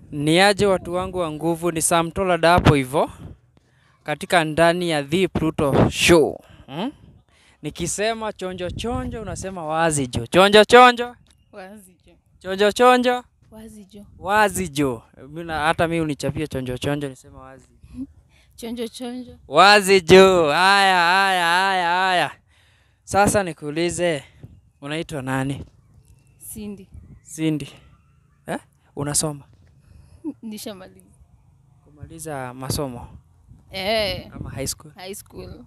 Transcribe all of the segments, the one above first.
Ni aje watu wangu wa nguvu, ni Sam Tollard hapo hivyo katika ndani ya The Pluto Show hmm? Nikisema chonjo chonjo unasema wazi jo, chonjo chonjo, Wazi jo. chonjo chonjo, Wazi jo. wazi jo. Mina, hata mi unichapia chonjo chonjo nisema wazi Chonjo chonjo. wazi jo. Haya, haya, haya, haya. Sasa nikuulize, unaitwa nani? Cindy. Cindy eh? Unasoma Nishamaliza. kumaliza masomo Eh, ama high school? high school.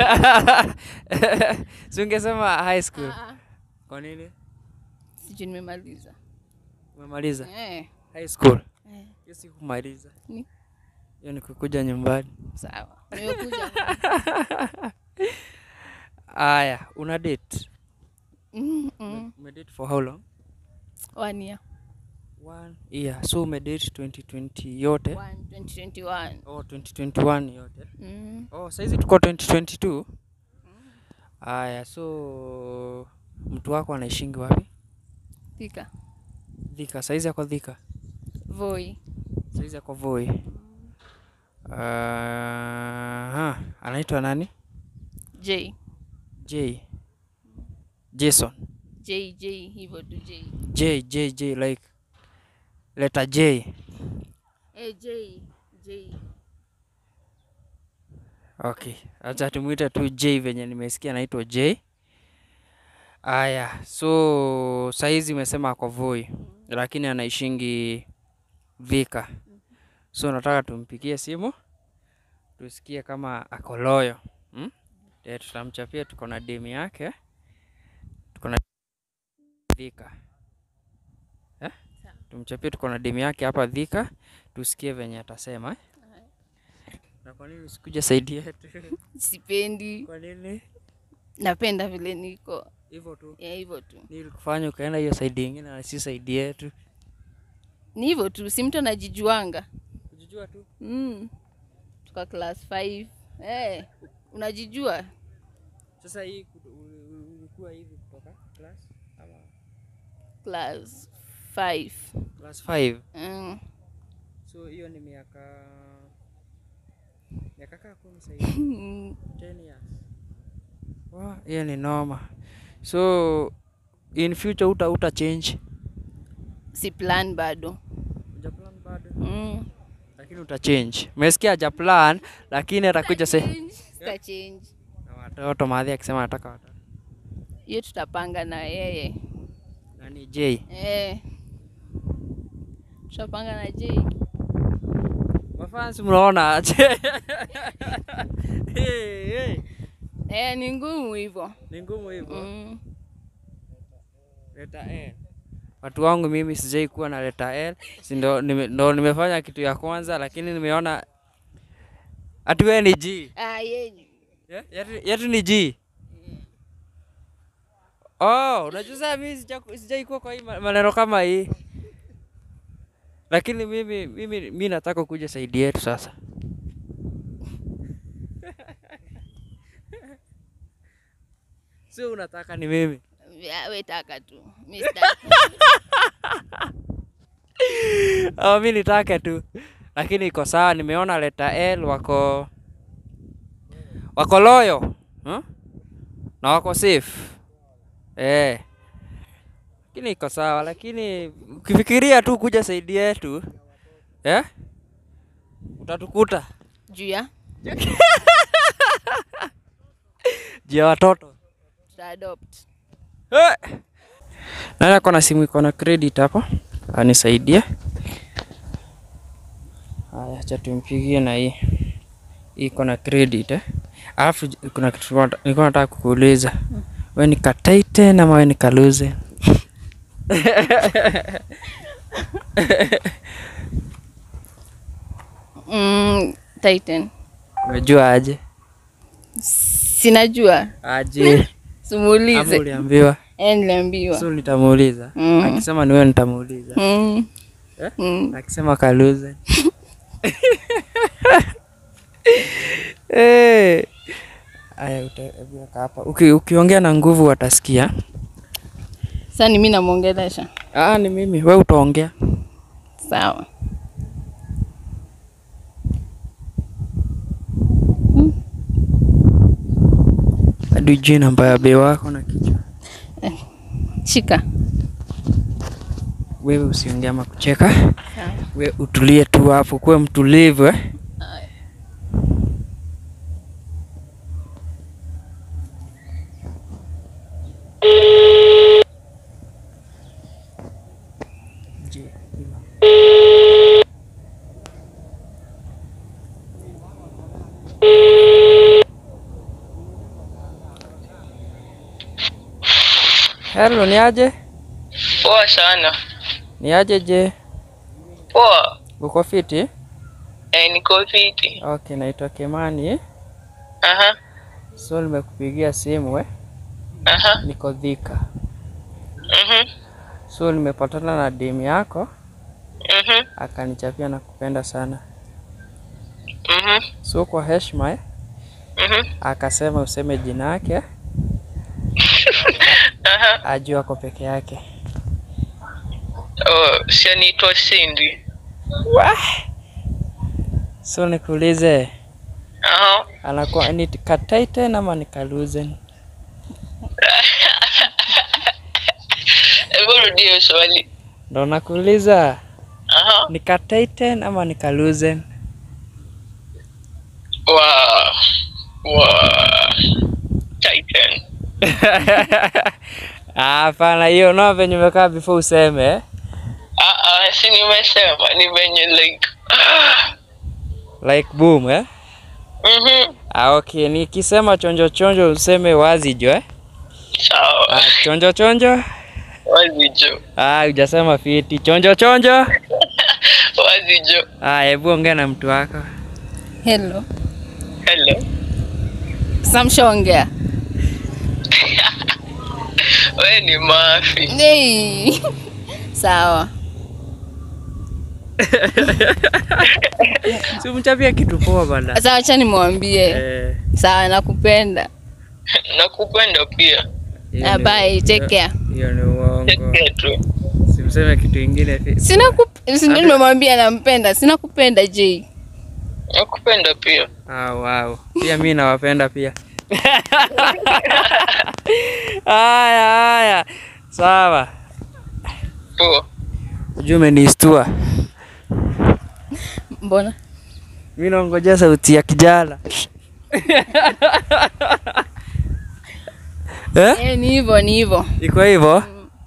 si ungesema high school. Ah, Kwa nini sijui nimemaliza. umemaliza Eh, high school? eh, Hiyo si kumaliza, Ni? hiyo ni kukuja nyumbani. sawa. Nimekuja. Aya, una date? Mm, mm. Umedate for how long? One year. One year. So umedate 2020 yote? One, 2021. Oh, 2021 yote. Mm. Oh, saizi tuko 2022. Aya, so mtu wako anaishingi wapi? Thika. Thika. Saizi ako Thika. Voi. Saizi ako Voi. Aha, anaitwa nani? J. J. Jason. J, J, hivyo tu J. J, J, J like letter J. Eh, J, J. Okay, acha tumuite tu J venye nimesikia anaitwa J. Aya, so saizi umesema ako Voi lakini anaishingi Thika. So nataka tumpigie simu tusikie kama ako loyo hmm? Eh, tutamchapia tuko na demu yake tuko na Thika eh? Tumchapie tuko na demu yake hapa Thika tusikie venye atasema eh? Na kwa nini usikuja saidi yetu? Sipendi. Kwa nini? Napenda vile niko. Hivyo tu. Eh, hivyo tu. Nili kufanya ukaenda hiyo saidi ingine na si saidi yetu. Ni hivyo tu, si mtu anajijuanga. Kujijua tu. Mm. Tuka class 5. Eh, unajijua? Sasa hii ku- u- u- ulikuwa hivi kutoka class ama Class 5. class 5. Mm. So hiyo ni miaka miaka kaa kumi sasa hivi. 10 years. Wow, hiyo ni noma. So in future uta uta change. si plan bado. Uja plan bado. Mm. Lakini uta change. Umesikia haja plan lakini atakuja sasa Change, Sita change. na watoto maadhi akisema anataka watoto. Hiyo tutapanga na yeye. Nani J? Eh. Tutapanga na J. Mafansi mnaona aje? hey, hey. Eh, ni ngumu hivyo. Ni ngumu hivyo. Mm. Leta L. Watu wangu mimi sijai kuwa na leta L. Si ndo, nime, ndo nimefanya kitu ya kwanza lakini nimeona ati wewe ni G. Ah, yeye. Yeah? Yetu, yetu ni G. Oh, unajua sasa mimi sija- sijai kuwa kwa hii ma- maneno kama hii. Lakini mimi mimi mimi nataka kuja saidi yetu sasa. Sio unataka ni mimi. Ya, we taka tu. Mimi sitaki. Oh, mi nitake tu, lakini iko sawa. Nimeona leta L wako wako loyo huh? na wako safe eh, lakini iko sawa, lakini ukifikiria tu kuja saidi yetu eh, utatukuta Juu ya juu ya watoto tuta adopt. eh. Nani ako na simu iko na credit hapa, anisaidie. Haya, acha tumpigie na hii hii iko na credit eh. Alafu j- kuna kitu nilikuwa- nilikuwa nataka kukuuliza, wewe ni Kataiten ama wewe ni Kaluze? Mm, Titan. Umejua aje? Sinajua. Aje ama Simuulize. uliambiwa? Eh, niliambiwa. So nitamuuliza. Mm. Akisema ni wewe nitamuuliza. Mm. Eh? Mm. Akisema Kaluze. Eh. Aya, utaweka hapa. Uki, ukiongea na nguvu watasikia. Sasa ni mimi namwongelesha. Ah, ni mimi. Wewe utaongea. Sawa. hadi ujui namba ya bei wako na kichwa. Shika. Wewe usiongea ama kucheka, we utulie tu hapo, kuwe mtulivu eh? Hello, ni aje? Poa sana. Ni aje je? Poa. Uko fiti? Eh, niko fiti. Okay, naitwa Kimani. Aha. So nimekupigia simu eh? Aha. Niko Thika. Mhm. So nimepatana na demu yako Mhm. akanichapia na kupenda sana. Mhm. So kwa heshima eh? Mhm. Akasema useme jina yake Aha. ajue ako peke yake. Oh, si anaitwa Cindy. So nikuulize, Aha. anakuwa ni Kataiten ama ni Kaluzen? Hebu rudia hiyo swali. Ndo nakuuliza Aha. ni Kataiten ama ni Kaluzen? Wow. Wow. Titan. Ah, Hapana, hiyo no venye umekaa before useme eh? Ah, ah, si nimesema ni venye like. like boom eh? Mhm. Ah, okay, nikisema chonjo chonjo useme wazi jo eh? Sawa. Ah, chonjo chonjo Wazi jo. ah, hujasema fiti chonjo chonjo Wazi jo. ah, hebu ongea na mtu wako Hello. Hello. Samshaongea. Wewe ni mafi. Hey. Sawa. si umchapia kitu poa bana Sasa acha nimwambie. eh, Sawa, nakupenda. Nakupenda pia. hiyo Ah, ni- bye, take care. hiyo ni uongo Take care tu. simseme kitu ingine fi- Sina kup... si ndio nimemwambia nampenda. Sina kupenda J. Nakupenda pia. ah, wow. pia mi nawapenda pia haya haya sawa Poa. ujue umenistua Mbona? mi naongojea sauti ya kijana eh? Eh, ni hivyo, ni hivyo. iko hivyo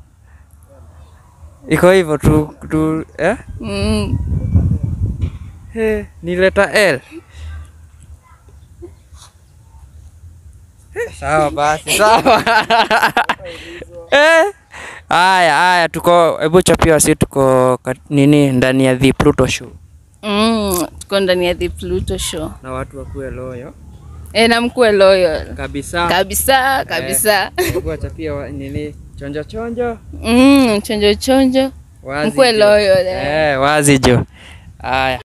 iko hivyo tu, tu eh? Mm. Eh, ni leta L Eh, sawa basi sawa eh? Haya haya, tuko hebu chapia wasi, tuko kat- nini ndani ya the Pluto show Mm. Tuko ndani ya The Pluto Show. na watu wakuwe loyo Eh, na mkuu loyal. kabisa. Kabisa, kabisa. Hebu wachapia wa, nini chonjo chonjo Mm, chonjo chonjo. wazi Mkuwe jo. loyal. Eh. Eh, wazi jo. Haya.